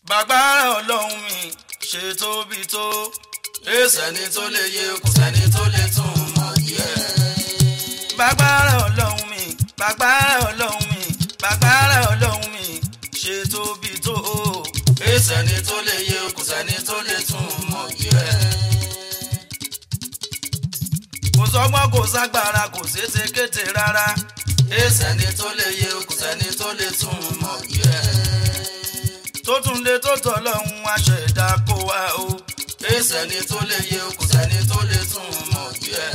bàgbára ọlọ́run mi ṣe tóbi tó sẹ́ni tó lè yé kò sẹ́ni tó lè tún mọ̀ díẹ̀. bàgbára ọlọ́run mi bàgbára ọlọ́run mi bàgbára ọlọ́run mi ṣe tóbi tó sẹ́ni tó lè yé kò sẹ́ni tó lè tún mọ̀ díẹ̀. kò sọ́gbọ́n kò ságbára kò ṣeéṣe kété rárá sẹ́ni tó lè yé kò sẹ́ni tó lè tún mọ̀ díẹ̀. tó tún lé tó tọ̀ lọ́hún aṣẹ̀dá kó wá o sẹ́ni tó lè yé kò sẹ́ni tó lè tún mọ̀ díẹ̀.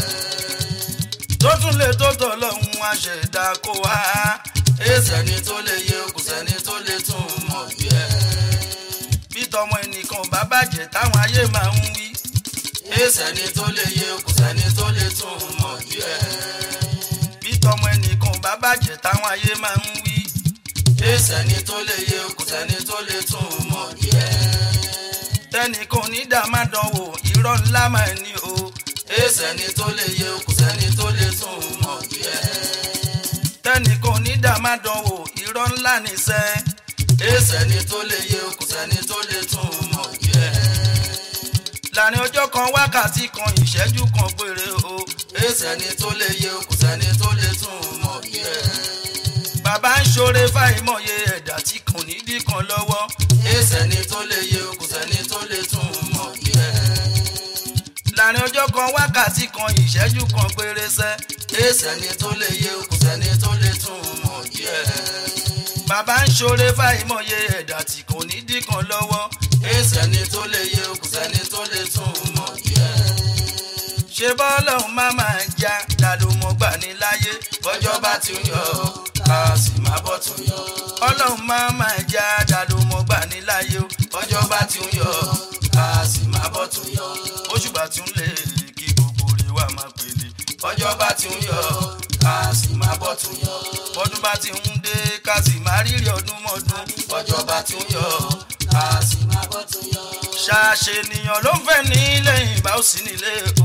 tó tún lé tó tọ̀ lọ́hún aṣẹ̀dá kó wá sẹ́ni tó lè yé kò sẹ́ni tó lè tún mọ̀ díẹ̀. bí tọmọ ẹnìkan bá bàjẹ́ táwọn ayé máa ń wí sẹ́ni tó lè yé kò sẹ́ni tó lè tún mọ̀ díẹ̀. bí tọmọ ẹnìkan bá bàjẹ́ táwọn ayé máa ń wí sẹ́ni tó lè yé kò sẹ́ni tó lè tún mọ̀ díẹ̀. tẹnìkan onídàá má dánwò irọ́ ńlá máa ní o sẹ́ni tó lè yé kò sẹ́ni tó lè tún mọ̀ díẹ̀. tẹnìkan onídàá má dánwò irọ́ ńlá níṣẹ́ sẹ́ni tó lè yé kò sẹ́ni tó lè tún mọ̀ díẹ̀. láàrin ọjọ́ kan wákàtí kan ìṣẹ́jú kan péré o sẹ́ni tó lè yé kò sẹ́ni tó lè tún mọ̀ díẹ̀. bàbá ń ṣoore fáìmọye ẹ̀dá tí kò ní dí kan lọ́wọ́ sẹ́ni tó lè yé kò sẹ́ni tó lè tún mọ̀ díẹ̀. láàrin ọjọ́ kan wákàtí kan ìṣẹ́jú kan péré sẹ́ sẹ́ni tó lè yé kò sẹ́ni tó lè tún mọ̀ díẹ̀. bàbá ń ṣoore fáìmọye ẹ̀dá tí kò ní dí kan lọ́wọ́ sẹ́ni tó lè yé kò sẹ́ni tó lè tún mọ̀ díẹ̀. ṣé bọ́ọ̀lọ́hún má máa já dàdúmọ̀ gbà ní láyé bọ́jọ́ bá ti ń yọ ká sì má bọ́ tún yọ. ọlọ́run má máa já dàdúmọ̀ gbà ní láyé o bọ́jọ́ bá ti ń yọ ká sì má bọ́ tún yọ. oṣùgbà tún lè kí gbogbo rẹ̀ wá máa pèlè bọ́jọ́ bá ti ń yọ ká sì má bọ́ tún yọ. bọ́dún bá ti ń dé ká sì má rírì ọdún mọ́dún bọ́jọ́ bá ti ń yọ ká sì má bọ́ tún yọ. ṣàṣe ènìyàn ló ń fẹ́ ní lẹ́yìn ìbá ó sì nílé o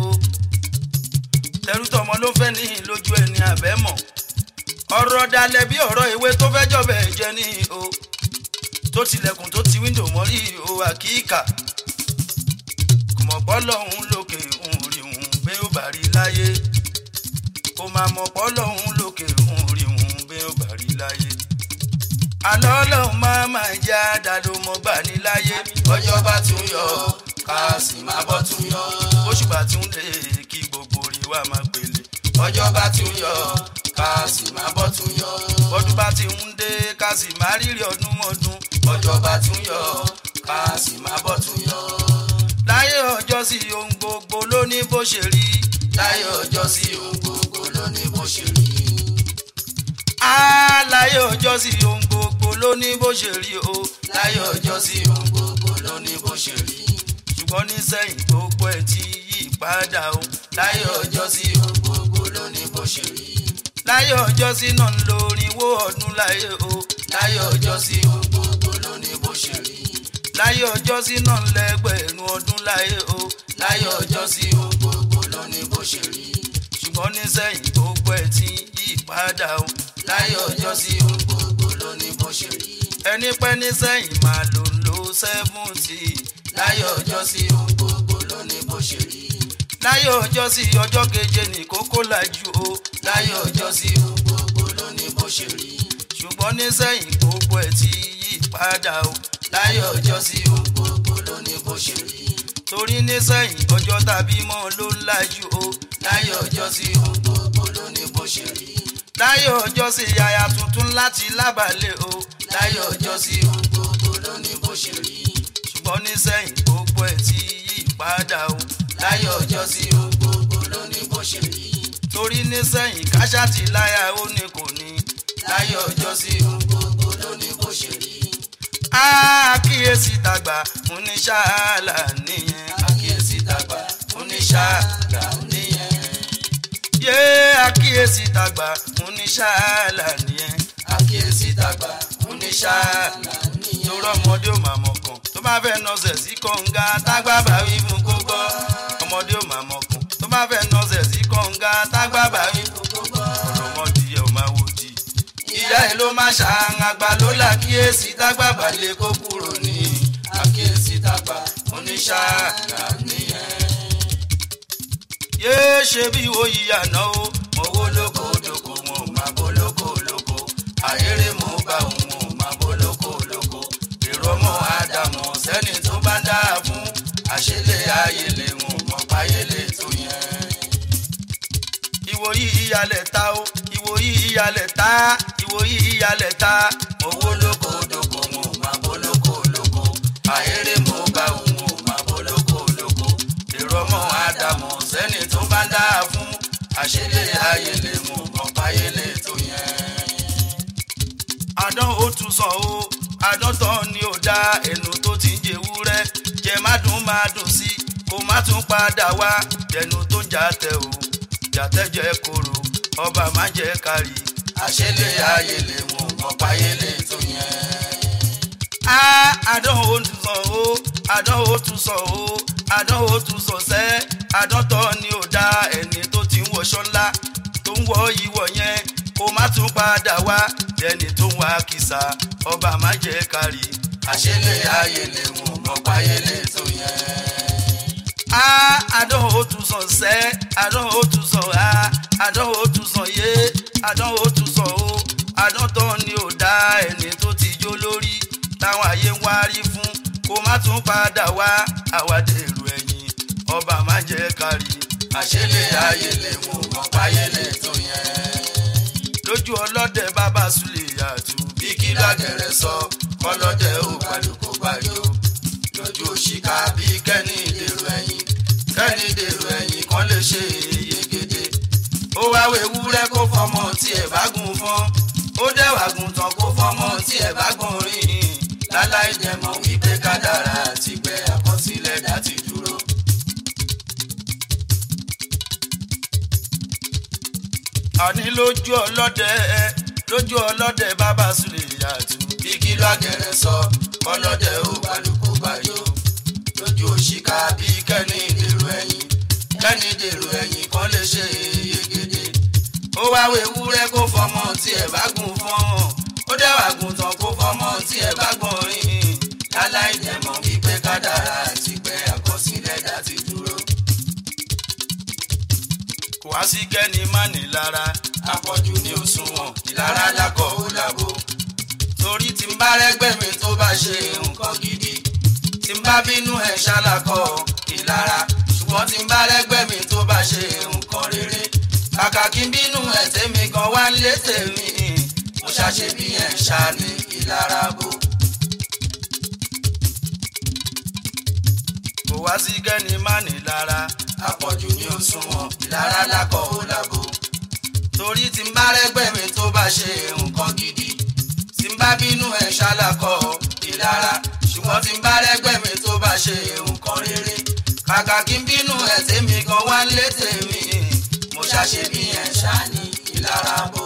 tẹrútọmọ ló ń fẹ́ ní lójú ẹni àbẹ́mọ̀ ọ̀rọ̀ dalẹ̀ bí ọ̀rọ̀ ìwé tó fẹ́ jọ̀bẹ̀ jẹ́ ní o tó tilẹ̀kùn tó ti wíńdò mọ́rí o àkíkà kò mọ̀ pọ́lọ́hún lókè òun rí òun gbé ó bá rí láyé kò máa mọ̀ pọ́lọ́hún lókè òun rí òun gbé ó bá rí láyé àlọ́ ọlọ́run máa máa já dàdó mọ́ gbà ní láyé bọ́jọ́ bá ti ń yọ ká sì má bọ́ tún yọ. oṣùgbà tí ń lè kí gbogbo rí wa máa pèlè bọ́jọ́ bá ti ń yọ ká sì má bọ́ tún yọ. bọ́dún bá ti ń dé ká sì má rírì ọdún mọ́dún bọ́jọ́ bá ti ń yọ ká sì má bọ́ tún yọ. láyé ọjọ́ sí ohun gbogbo ló ní bó ṣe rí láyé ọjọ́ sí ohun gbogbo ló ní bó ṣe rí. á láyé ọjọ́ sí ohun gbogbo ló ní bó ṣe rí o láyé ọjọ́ sí ohun gbogbo ló ní bó ṣe rí. ṣùgbọ́n nísẹ̀yìn gbogbo ẹ̀ ti yí padà o láyé ọjọ́ sí ohun gbogbo ló ní bó ṣe rí. láyé ọjọ́ sí náà ń lo orinwó ọdún láyé o láyé ọjọ́ sí ohun gbogbo ló ní bó ṣe rí. láyé ọjọ́ sí náà ń lẹ́gbẹ̀rún ọdún láyé o láyé ọjọ́ sí ohun gbogbo ló ní bó ṣe rí. ṣùgbọ́n nísẹ̀yìn gbogbo ẹ̀ ti yí padà o láyé ọjọ́ sí ohun gbogbo ló ní bó ṣe rí. ẹni pẹ́ nísẹ̀yìn máa lò ń lo sẹ́fúntì láyé ọjọ́ sí ohun gbogbo ló ní bó ṣe rí. láyé ọjọ́ sí ọjọ́ keje ní kókó lajú o láyé ọjọ́ sí ohun gbogbo ló ní bó ṣe rí. ṣùgbọ́n nísẹ̀yìn gbogbo ẹ̀ ti yí padà o láyé ọjọ́ sí ohun gbogbo ló ní bó ṣe rí. torí nísẹ̀yìn ọjọ́ tàbí mọ́ ló ń lajú o láyé ọjọ́ sí ohun gbogbo ló ní bó ṣe rí. láyé ọjọ́ sí yàyà tuntun láti lábàlẹ̀ o láyé ọjọ́ sí ohun gbogbo ló ní bó ṣe rí. ṣùgbọ́n nísẹ̀yìn gbogbo ẹ̀ ti yí padà o láyé ọjọ́ sí ohun gbogbo ló ní bó ṣe rí. torí nísẹ̀yìn káṣáàtì láyà ó ní kò ní láyé ọjọ́ sí ohun gbogbo ló ní bó ṣe rí. àkíyèsí tàgbà fún ní ṣáàlà nìyẹn àkíyèsí tàgbà oníṣàgbà nìyẹn. yé àkíyèsí tàgbà fún ní ṣáàlà nìyẹn àkíyèsí tàgbà oníṣàgbà nìyẹn. torọ ọmọdé ò máa mọ̀kàn tó bá fẹ́ nọsẹ̀ sí kọ̀ǹga tágbà bá wí fún kó gbọ́ ọmọdé ò máa mọ̀kàn tó bá fẹ́ nọsẹ̀ sí kọ̀ǹga tágbà bá wí fún kó gbọ́ ọmọdé ẹ̀ ò máa wò jì ìyá ẹ̀ ló máa ṣàǹgbà ló là kíyèsí tágbà bá lè kó kúrò ní àkíyèsí tàgbà oníṣàgà nìyẹn. yéé ṣe bí oyè àná o owó lóko lóko wọn ò máa bó lóko lóko àyèrè mo bá òun ò máa bó lóko lóko èrò ọmọ ádámù sẹ́ni tó bá ń dáa fún àṣẹlẹ̀ ayẹlẹ̀ wọn ò mọ̀ páyẹlẹ̀ tó yẹn. ìwòyí ìyàlẹ̀ ta o ìwòyí ìyàlẹ̀ ta ìwòyí ìyàlẹ̀ ta owó lóko lóko wọn ò máa bó lóko lóko àyèrè mo bá òun ò máa bó lóko lóko èrò ọmọ ádámù sẹ́ni tó bá ń dáa fún àṣẹlẹ̀ ayẹlẹ̀ wọn ò mọ̀ páyẹlẹ̀ tó yẹn. àdán ó tún sàn o àdán tán ni ò dá ẹnu tó ti ń jẹwúrẹ́ jẹ má dùn má dùn sí kó má tún padà wá jẹnu tó ń jàtẹ o jàtẹ jẹ koro ọba má jẹ kárí. àṣẹlẹ̀ ayẹlẹ̀ wọn ò mọ̀ páyẹlẹ̀ tó yẹn. á àdán ó tún sàn o àdán ó tún sàn o àdán ó tún sàn sẹ́ àdán tán ni ò dá ẹni tó ti ń wọṣọ ńlá tó ń wọ ìwọ̀ yẹn kó má tún padà wá jẹni tó ń wá kìsà ọba má jẹ kárí. àṣẹlẹ̀ ayẹlẹ̀ wọn ò mọ̀ páyẹlẹ̀ tó yẹn. Ah, àdán ó tún sàn sẹ́ àdán ó tún sàn á àdán ó tún sàn yé àdán ó tún sàn ó àdán tán ni ò dá ẹni tó ti jó lórí táwọn ayé ń wárí fún kó má tún padà wá àwádèrú ẹ̀yìn ọba má jẹ́ kárí. àṣẹlẹ̀ ayẹlẹ̀ wọn ò mọ̀ páyẹlẹ̀ tó yẹn. lójú ọlọ́dẹ bàbá sulè àtú bí kí lágẹ̀rẹ̀ sọ kọ́lọ́dẹ ò gbàlùkò gbàjọ lójú òṣìkà bí kẹ́ni dèrò ẹ̀yìn kẹ́ni dèrò ẹ̀yìn kan lè ṣe yegede ó wá wewúrẹ́ kó fọmọ tí ẹ̀ bá gùn fọ́n ó dẹ̀wà gùn tán kó fọmọ tí ẹ̀ bá gùn rìn láláì dẹ̀mọ̀ wípé kádàrá ti gbẹ àkọsílẹ̀ dá ti dúró. àní lójú ọlọ́dẹ lójú ọlọ́dẹ bàbá sulè àtú. bí kí lágẹ̀rẹ̀ sọ kọ́lọ́dẹ ò gbàlùkò gbàjọ lójú òṣìkà bí kẹ́ni dèrò ẹ̀yìn kẹ́ni dèrò ẹ̀yìn kan lè ṣe yegede ó wá wewúrẹ́ kó fọmọ tí ẹ̀ bá gùn fọ́n ó dẹ́wà gùn tán kó fọmọ tí ẹ̀ bá gbọ̀n rìn láláì dẹ̀mọ̀ wípé kádàrá ti pẹ́ àkọsílẹ̀ dá ti dúró kò wá sí kẹ́ni má ní lára àpọ̀jù ní òṣùwọ̀n ìlara lákọ̀ ó làbò torí tí n bá rẹ́gbẹ́ mi tó bá ṣe nǹkan gidi tí n bá bínú ẹ̀ ṣàlàkọ̀ ìlara ṣùgbọ́n tí n bá rẹ́gbẹ́ mi tó bá ṣe nǹkan rere kàkà kí n bínú ẹ̀ tèmi gan wá lé tèmi mo ṣàṣe bí ẹ̀ ṣá ní ìlara bò. kò wá sí kẹ́ni má ní lára àpọ̀jù ní òṣùwọ̀n ìlara lákọ̀ ó làbò torí tí n bá rẹ́gbẹ́ mi tó bá ṣe nǹkan gidi tí n bá bínú ẹ̀ ṣàlàkọ̀ ìlara ṣùgbọ́n tí n bá rẹ́gbẹ́ mi tó bá ṣe nǹkan rere kàkà kí n bínú ẹ̀ tèmi gan wá ń lé tèmi mo ṣàṣe bí ẹ̀ ṣá ní ìlara bò.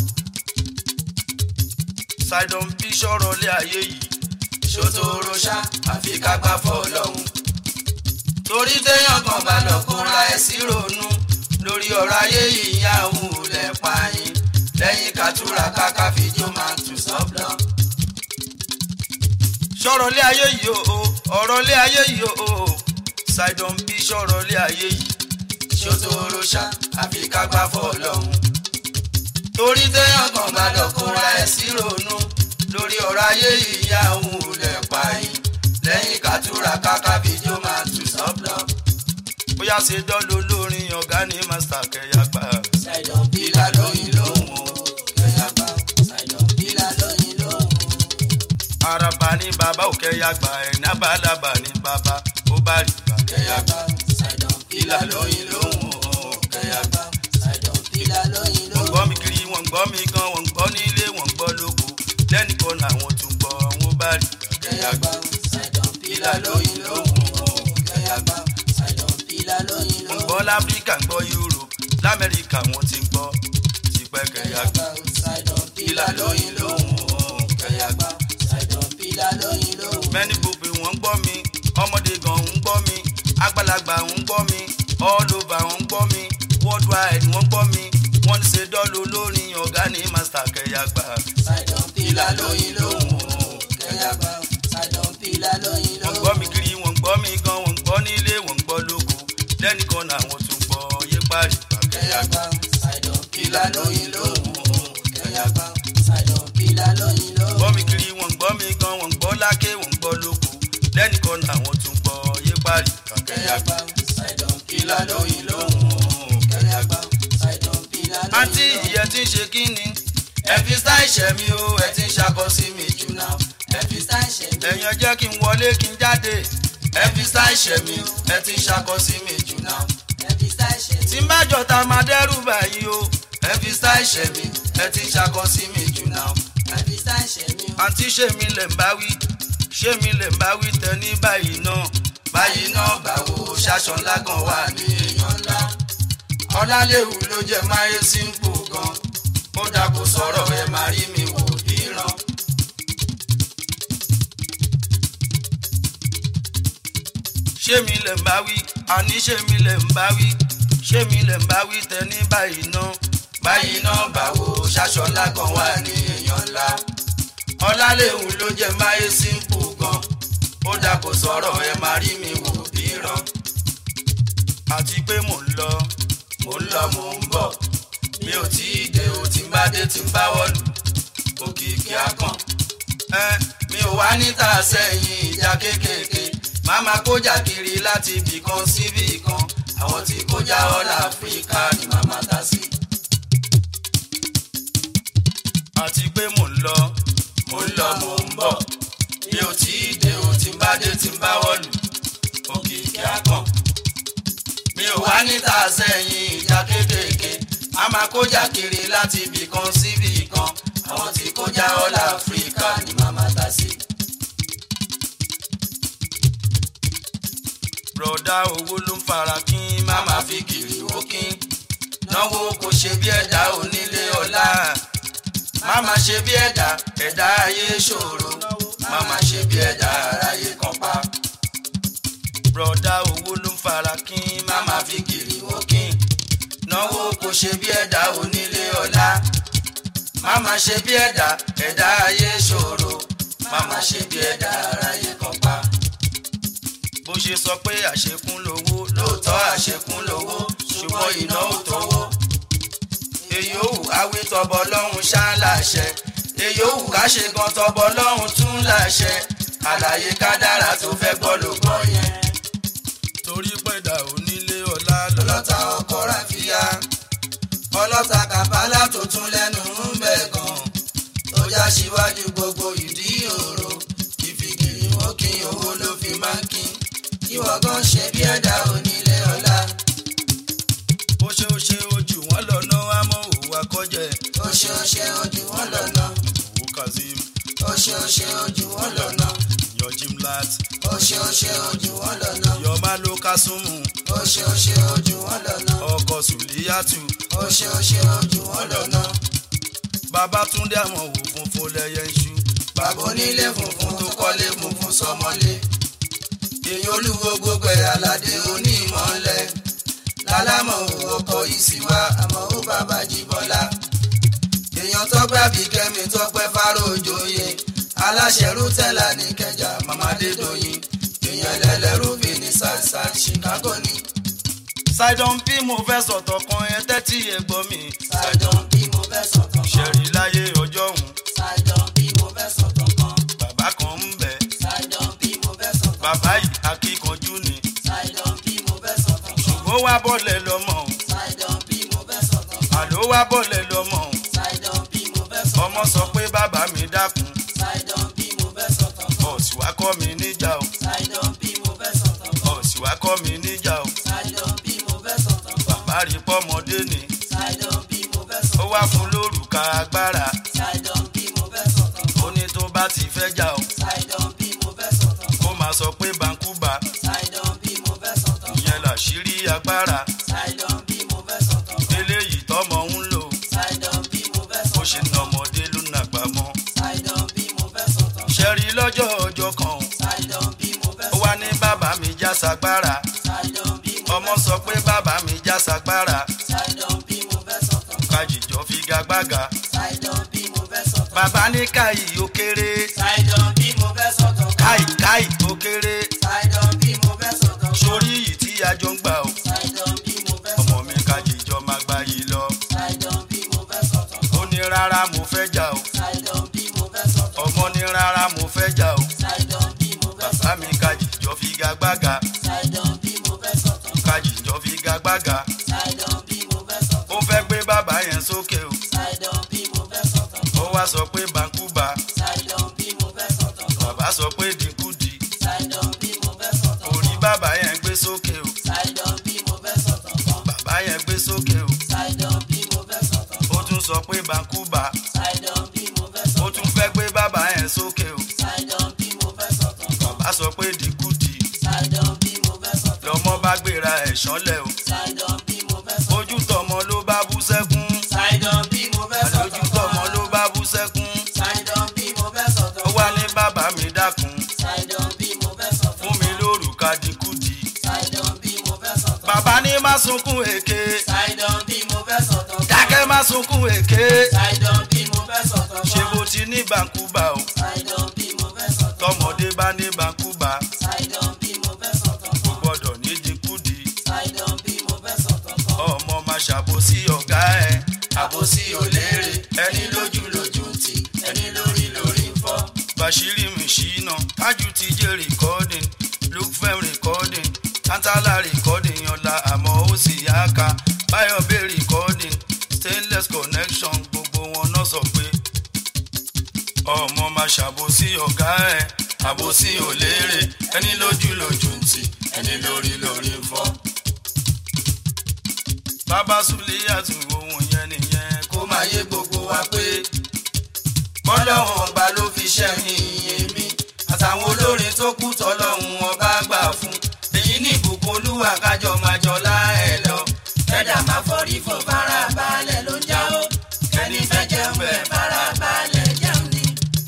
sidon bí sọ̀rọ̀ lé ayé yìí ṣòtòrò ṣá àfi ká gbá fọ́ lọ́hùn. torí téèyàn kan bá lọ kóra ẹ̀ sí ronú lórí ọ̀rọ̀ ayé yìí yá òun ò lẹ̀ pààyàn lẹ́yìn kàtúrà káká fìjó máa tù sọ́blọ̀. sọ̀rọ̀ lé ayé yìí o ọ̀rọ̀ lé ayé yìí o sidon bí sọ̀rọ̀ lé ayé yìí ṣòtòrò ṣá àfi ká gbá fọ́ lọ́hùn. torí téèyàn kan bá lọ kóra ẹ̀ sí ronú lórí ọ̀rọ̀ ayé yìí yá òun ò lẹ̀ pààyàn lẹ́yìn kàtúrà káká fìjó máa tù sọ́blọ̀. bóyá ṣe dọ́lù lórin ọ̀gá ní master kẹyà gbà. Ṣàìdàn bílà lóyìn lóhùn o, kẹyà gbà. Ṣàìdàn bílà lóyìn lóhùn. araba ní bàbá òkè yà gbà ẹ̀ nábàlábà ní bàbá ó bá rí gbà. Kẹyà gbà. Ṣàìdàn bílà lóyìn lóhùn o, kẹyà gbà. Ṣàìdàn bílà lóyìn wọ́n lóhùn. gbọ́ mi kiri wọ́n gbọ́ mi gan wọ́n gbọ́ nílé wọ́n gbọ́ lóko lẹ́nìkan làwọn tún gbọ́ wọ́n bá rí gbà. Kẹyà gbà. Ṣàìdàn bílà lóyìn lóhùn o, kẹyà gbà. Ṣàìdàn bílà lóyìn wọ́n lóhùn. gbọ́ láfíríkà ń gbọ́ europe lamẹ́ríkà wọ́n ti ń gbọ́ tipẹ́ kẹyà Kẹyà gbà. gbà. Ṣàìdàn bílà lóyìn lóhùn o, kẹyà gbà. Ṣàìdàn bílà lóyìn lóhùn. mẹ́ni gbogbo wọ́n ń gbọ́ mi ọmọdé gan ń gbọ́ mi àgbàlagbà ń gbọ́ mi all over ń gbọ́ mi worldwide wọ́n gbọ́ mi wọ́n ń ṣe dọ́lù lórin ọ̀gá ní master kẹyà gbà. Ṣàìdàn bílà lóyìn lóhùn o, kẹyà gbà. Ṣàìdàn bílà lóyìn wọ́n lóhùn. lẹ́nìkan làwọn tún gbọ́ yé parí. kẹyàgbá ṣàìdàn kìlà lóyìn lóhùn kẹyàgbá ṣàìdàn kìlà lóyìn lóhùn. gbọ́ mi kiri wọ́n gbọ́ mi gan wọ́n gbọ́ lákè wọ́n gbọ́ lóko lẹ́nìkan làwọn tún gbọ́ yé parí. kẹyàgbá ṣàìdàn kìlà lóyìn lóhùn kẹyàgbá ṣàìdàn kìlà lóyìn lóhùn. àǹtí ìyẹn ti ń ṣe kí ni ẹ fi sáì ṣẹ̀ mi o ẹ ti ń ṣakọ sí mi jù náà ẹ fi sáì ṣẹ̀ mi. ẹ̀yàn jẹ́ kí n wọlé kí n jáde ẹ fi sáì ṣẹ̀ mi o ẹ ti ń ṣakọ sí mi jù náà ẹ fi sáì ṣẹ̀ mi. tí n bá jọta máa dẹ́rù báyìí o ẹ fi sáì ṣẹ̀ mi ẹ ti ń ṣakọ sí mi jù náà ẹ fi sáì ṣẹ̀ mi o. àǹtí ṣé mi lè ń bá wí ṣé mi lè ń bá wí tẹ ní báyìí náà báyìí náà báwo ṣaṣọ ńlá kan wà ní èèyàn ńlá ọlálẹ́wù ló jẹ́ máyé símpù gan ó dàpọ̀ sọ̀rọ̀ ẹ máa rí mi wò ríran. ṣé mi lè ń bá wí àní ṣé mi lè ń bá wí ṣé mi lè ń bá wí tẹ ní báyìí náà báyìí náà báwo ṣaṣọ ńlá kan wà ní èèyàn ńlá ọlálẹ́wù ló jẹ́ máyé símpù gan ó dàpọ̀ sọ̀rọ̀ ẹ máa rí mi wò ríran. àti pé mò ń lọ mò ń lọ mò ń bọ̀ mi ò tí ì dé o tí ń bá dé tí ń bá wọ̀lú òkìkí akàn ẹ mi ò wá níta sẹ́yìn ìjà kéékèèké máa ma kójà kiri láti ibì kan síbì kan àwọn tí kójà ọ̀là áfíríkà ni màmá ta sí. àti pé mò ń lọ mò ń lọ mò ń bọ̀ mi ò tí ì dé o tí ń bá dé tí ń bá wọ̀lú òkìkí akàn mi ò wá níta sẹ́yìn ìjà kéékèèké máa ma kójà kiri láti ibì kan síbì kan àwọn tí kójà ọ̀là áfíríkà ni màmá ta sí. bùrọ̀dá owó ló ń fara kí n má má máa fi kiri wókín náwó kò ṣe bí ẹ̀dá onílé ọlá má máa ṣe bí ẹ̀dá ẹ̀dá ayé ṣòro má máa ṣe bí ẹ̀dá aráyé kan pa bùrọ̀dá owó ló ń fara kí n má má máa fi kiri wókín náwó kò ṣe bí ẹ̀dá onílé ọlá má máa ṣe bí ẹ̀dá ẹ̀dá ayé ṣòro má máa ṣe bí ẹ̀dá aráyé kan pa bó ṣe sọ pé àṣekún lówó lóòótọ́ àṣekún lówó ṣùgbọ́n iná ò tówó. èyí ò wù awí tọbọ lọ́hùn ṣá láṣẹ èyí ò wù ká ṣe gan tọbọ lọ́hùn tún láṣẹ àlàyé kádàrà tó fẹ́ gbọ́ ló gbọ́ yẹn. torí pẹ̀dà onílé ọlá lọ́lá ọlọ́ta ọkọ̀ ràfíà ọlọ́ta kàfálà tó tún lẹ́nu ń bẹ̀ gan tó já síwájú gbogbo ìdí òro ìfìgìrì wọn kí owó ló fi máa ń kín ìwọ gan ṣe bí ẹ̀dá onílé ọlá. bó ṣe ó ṣe ojú wọn lọ́nà àmọ́ òwò akọ́jẹ́ ó ṣe ó ṣe ojú wọn lọ́nà òwò kazeem ó ṣe ó ṣe ojú wọn lọ́nà yan jimlat ó ṣe ó ṣe ojú wọn lọ́nà yan malo kasumu ó ṣe ó ṣe ojú wọn lọ́nà ọkọ̀ sùlíyàtù ó ṣe ó ṣe ojú wọn lọ́nà babatunde àmọ́ òwò funfun lẹ́yẹ ń ṣú bàbá onílé funfun tó kọ́lé funfun sọmọlé èyí olúwo gbogbo ẹ̀ aládé onímọ̀ọ́lẹ̀ lálámọ̀ ọkọ̀ ìsìwá àmọ́ ó bàbá jíbọ́lá èèyàn tọ́pẹ́ àbíkẹ́mi tọ́pẹ́ fárójoyè aláṣẹ rútẹ́là ní kẹjà mamadé dòyìn èèyàn ẹlẹ́lẹ́rú fi ní sàṣà chicago ní. sidon p mo fẹ́ sọ̀tọ̀ kan ẹ tẹ́tí ẹ gbọ́ mi ṣàìdán bí mo fẹ́ sọ̀tàn kan ṣẹ̀rí láyé ọjọ́ òun ṣàìdán bí mo fẹ́ sọ̀tàn kan bàbá kan ń bẹ ṣàìdán bí mo fẹ́ sọ̀tàn kan bàbá yìí akíkanjú ni ṣàìdán bí mo fẹ́ sọ̀tàn kan ó wá bọ́lẹ̀ lọ́mọ òun ṣàìdán bí mo fẹ́ sọ̀tàn kan àló wá bọ́lẹ̀ lọ́mọ òun ṣàìdán bí mo fẹ́ sọ̀tàn ọmọ sọ pé bàbá mi dákun ṣàìdán bí mo fẹ́ sọ̀tàn kan ọ̀sì wá kọ́ mi níjà o ṣàìdán bí mo fẹ́ sọ̀tàn kan ọ̀sì wá kọ́ mi níjà o ṣàìdán bí mo fẹ́ sọ̀tàn kan bàbá rí pọ́mọdé ni ṣàìdán bí mo fẹ́ ó sọ̀tàn wá fún lórúkà agbára ṣàìdán bí mo fẹ́ sọ̀tàn ó ní tó bá ti fẹ́ jà o ṣàìdán bí mo fẹ́ sọ̀tàn ó máa sọ pé bankúba ṣàìdán bí mo fẹ́ sọ̀tàn ìyẹn làṣírí agbára ṣàìdán bí mo fẹ́ sọ̀tàn eléyìí tọ́mọ ń lò ṣàìdán bí mo fẹ́ ó ṣe sọ̀tàn nà ọmọdé ló nàgbà mọ́ ṣàìdán bí mo fẹ́ sọ̀tàn ṣẹ́rí lọ́jọ́ ọjọ́ kan o ṣàìdán bí mo fẹ́ ó wá ní bàbá mi já sagbára ṣàìdán bí mo ọmọ sọ pé bàbá mi já sagbára ṣàìdán bí mo fẹ́ sọ̀tàn kájíjọ figagbága ṣàìdán bí mo fẹ́ sọ̀tàn bàbá ní káyì ó kéré ṣàìdán bí mo fẹ́ sọ̀tàn káyì káyì ó kéré ṣàìdán bí mo fẹ́ sọ̀tàn sórí yìí tí a jọ ń gbà o ṣàìdán sọ pé dínkù di Ṣàìdán bí mo fẹ́ sọ̀tàn orí kan. bàbá yẹn gbé sókè o Ṣàìdán bí mo fẹ́ sọ̀tàn kan. bàbá yẹn gbé sókè o Ṣàìdán bí mo fẹ́ sọ̀tàn ó kan. tún sọ pé bàkúbà Ṣàìdán bí mo fẹ́ ó sọ̀tàn tún fẹ́ gbé bàbá yẹn sókè o Ṣàìdán bí mo fẹ́ sọ̀tàn kan. bàbá sọ pé dínkù di Ṣàìdán bí mo fẹ́ sọ̀tàn kan. lọmọ bá gbéra ẹ̀ ṣánlẹ̀ o Ṣàìdán bí mo fẹ́ sọ̀tàn ojú tọmọ ló bá bú sẹ́kún Ṣàìdán bí mo fẹ́ lójú sọ̀tàn tọmọ kan. ló bá bú sẹ́kún Ṣàìdán bí mo fẹ́ sọ̀tàn ó wá kan. ní bàbá mi dákun Ṣàìdán bí mo fẹ́ sọ̀tàn fún mi kan. lórúkà dínkù di Ṣàìdán bí mo fẹ́ sọ̀tàn kan. bàbá ní má sunkún èké Ṣàìdán bí mo fẹ́ sọ̀tàn kan. dákẹ́ má sunkún èké Ṣàìdán bí mo fẹ́ sọ̀tàn kan. ṣé bó ti ní bàkúbà o Ṣàìdán bí mo fẹ́ sọ̀tàn kan. tọmọdé bá ní bàkúbà Ṣàìdán bí mo fẹ́ sọ̀tàn kò kan. gbọdọ̀ ní dínkù di Ṣàìdán bí mo fẹ́ sọ̀tàn kan. ọmọ máa ṣàbòsí ọ̀gá ẹ̀ àbòsí òléèrè ẹni lójú lójú ń tì ẹni lórí lórí ń fọ́. bàṣírí mi ṣìnà kájú ti jẹ́ recording look fem recording tantala recording ọ̀la àmọ́ ó sì yá ká báyọ̀ bẹ́ recording stainless connection gbogbo wọn náà sọ pé ọmọ máa ṣàbòsí ọ̀gá ẹ̀ àbòsí òléèrè ẹni lójú lójú ń tì ẹni lórí lórí ń fọ́. bàbá Sùlíyàtù ohun yẹn nìyẹn kó kó máa yé gbogbo wa pé bọ́lọ́hún ọba ló fi ṣẹ́yìn èmi àtàwọn olórin tó kú tọ́lọ́hún ọba gbà fún èyí ní ìbùkún olúwa kájọ máa jọlá ẹ lọ kẹ́dà máa fọ́rí fún fara balẹ̀ ló ń jáwó kẹ́ni fẹ́ jẹun bẹ́ẹ̀ fara balẹ̀ jẹun ni.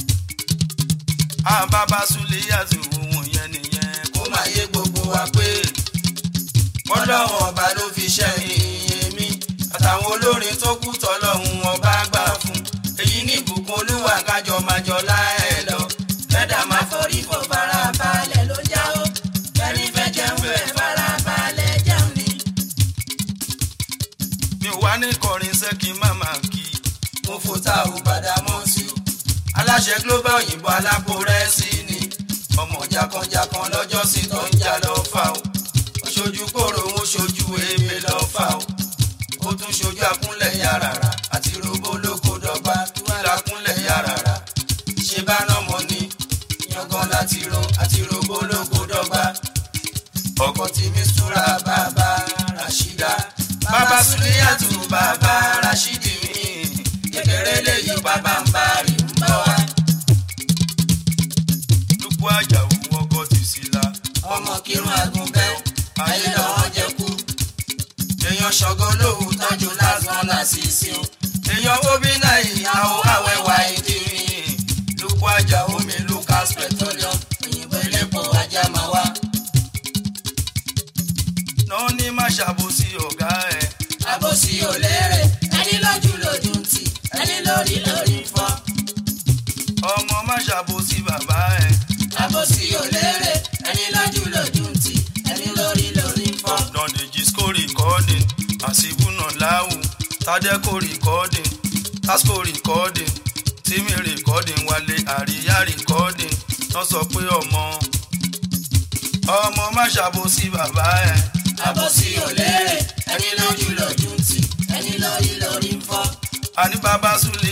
Ah, bàbá Sùlíyàtù ohun yẹn nìyẹn kó máa yé gbogbo wa pé bọ́lọ́hún ọba ló fi ṣẹ́yìn èmi àtàwọn olórin tó kú tọ́lọ́hún ọba gbà fún èyí ní ìbùkún olúwa kájọ máa jọlá ẹ lọ kẹ́dà máa fọ́rí fún fara balẹ̀ ló ń jáwó kẹ́ni fẹ́ jẹun bẹ́ẹ̀ fara balẹ̀ jẹun ni. mi ò wá ní kọrin sẹ́kì máma kí mo fò tá ò bàdà mọ́ sí o aláṣẹ global òyìnbó alápò rẹ́sì ni ọmọ jakanjakan lọ́jọ́ sí tó ń jà lọ fà o ó ṣojú kòrò ó ṣojú ebè lọ fà o ó tún ṣojú akúnlẹ̀ yàrá àti robo lóko dọ́gba kí wọ́n lakúnlẹ̀ yàrá ṣe bá náà mọ́ ni yangan láti ro àti robo lóko dọ́gba ọkọ tí mi súra bàbá Rashida bàbá Suliyatu bàbá Rashidi mi kékeré léyìí bàbá ń bá rí ń bá wa. lùkú àjàwò ọkọ ti sí la ọmọ kírun àgùnbẹ́ ayé lọ́wọ́ jẹ kú. èèyàn ṣọ̀gọ́ lóhùn tọ́jú lásán lásìsì o. èèyàn obi náà ìyàwó àwẹ̀wà ìdírin. lùkú àjà omi Lucas petroleum òyìnbó elépo ajá máa wá. náà ní má ṣàbòsí ọ̀gá ẹ̀ Àbòsí òléèrè ẹni lójú lójú ń tì ẹni lórí lórí ń fọ́. ọmọ má ṣàbòsí bàbá ẹ̀ Àbòsí òléèrè ẹni lójú lójú ń tì ẹni lórí lórí ń fọ́. dọ̀dẹ̀jì sco recording àṣìbùnà láwù tádẹ́kò recording tasco recording tímì recording wálé àríyá recording náà sọ pé ọmọ ọmọ má ṣàbòsí bàbá ẹ̀ Àbòsí òléèrè ẹni lójú lójú ń tì ẹni lórí lórí ń fọ́. àní bàbá Sùlíyàtù